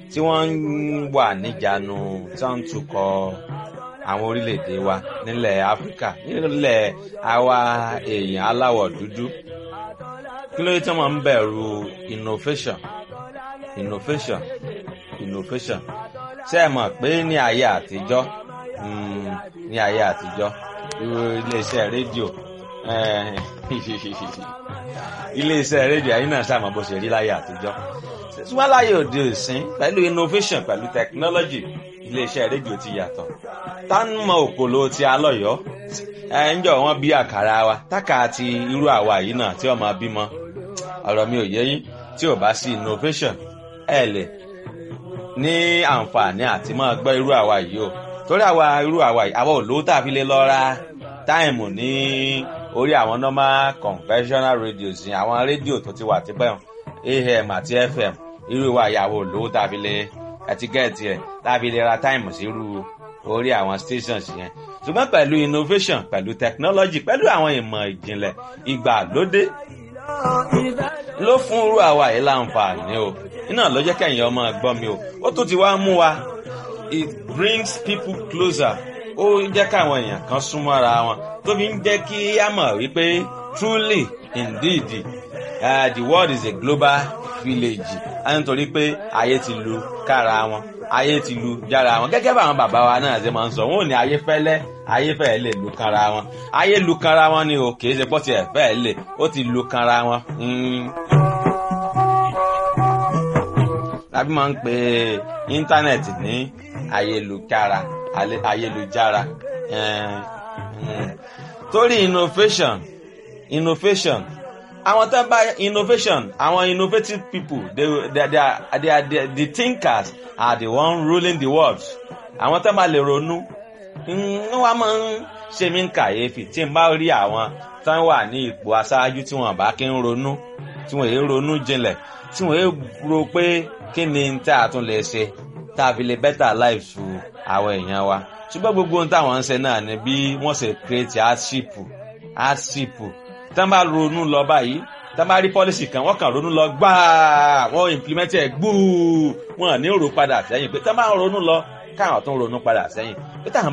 tí wọ́n ń wà níjànú tí wọ́n ń tukọ̀ àwọn orílẹ̀-èdè wa nílẹ̀ áfíríkà nílẹ̀ àwa èèyàn aláwọ̀ dúdú kí ló dé tí wọ́n ń bẹ̀rù innovation innovation innovation ṣé ẹ mọ̀ pé ní ayé àtijọ́ ní ayé àtijọ́ iléeṣẹ́ rédíò iléeṣẹ́ rédíò ayé náà ṣàmọ̀ bó ṣe rí láyé àtijọ́ ṣùgbọ́n láyé òde òsín pẹ̀lú innovation pẹ̀lú technology iléeṣẹ́ rédíò ti yàtọ̀ tánmọ̀ òpòlò ti alọ́yọ́ ẹ ń jọ wọn bí àkàrà wa tákà ti irú àwa yìí náà tí ọmọ bímọ ọ̀rọ̀ mi ò yé yín tí ò bá sí innovation ẹ lè ní àǹfààní àti máa gbọ́ irú àwa yìí o torí àwa irú àwa yìí àwa ò lówó tá a fi lè lọ ra táìmù ní orí àwọn normal conventional radios ní àwọn rédíò tó ti wà tipẹ́ am àti fm irú ìwà ìyàwó lówó tá a fi lè ẹtíkẹ́ẹ̀tì ẹ̀ tá a fi lè ra táìmù sí irú orí àwọn stations yẹn ṣùgbọ́n pẹ̀lú innovation pẹ̀lú technology pẹ̀lú àwọn ìmọ̀ ìjìnlẹ̀ ìgbàlódé ló fún irú àwa yìí láǹfààní o iná ló jẹ́ kẹ́yìn ọmọ gbọ́ mi o ó tún ti wá mú wa it brings people closer ó jẹ́ káwọn èèyàn kan súnmọ́ ara wọn tó fi ń jẹ́ kí á mọ̀ wípé truly indeed uh, the world is a global village nítorí pé ayé ti lu kára wọn ayé ti lu jára wọn gẹ́gẹ́ báwọn bàbá wa náà ṣe máa ń sọ wọn ò ní ayé fẹ́lẹ́ ayé fẹ́ẹ́ lè lu kanra wọn ayé lu kanra wọn ni o kì í ṣe pọ́ tiẹ̀ fẹ́ẹ́ lè ó ti lu kanra wọn. tàbí máa ń pe íńtánẹ̀tì ní ayélujára ayélujára torí innovation innovation àwọn tó bá innovation àwọn innovative people they, they, they, are, they are the, the thinkers are the one ruling the world àwọn tó bá lè ronú wọ́n máa ń ṣe mí kàyéfì tí n bá rí àwọn tó wà ní ipò aṣáájú tí wọ́n bá kí ń ronú tí wọ́n yé ronú jinlẹ̀ tí wọ́n yé ro pé kí ni tá a tún lè ṣe tá a fi lè better life fún àwọn èèyàn wa ṣùgbọ́n gbogbo ohun táwọn ń ṣe náà ni bí wọ́n ṣe create hardship hardship tán bá ronú lọ báyìí tán bá rí pọ́lísì kan wọ́n kàn ronú lọ gbáà wọ́n implement ẹ̀ gbúù wọ́n ní rò padà sẹ́yìn pé tán bá ronú lọ káwọn tó ń ronú padà sẹ́yìn pé táwọn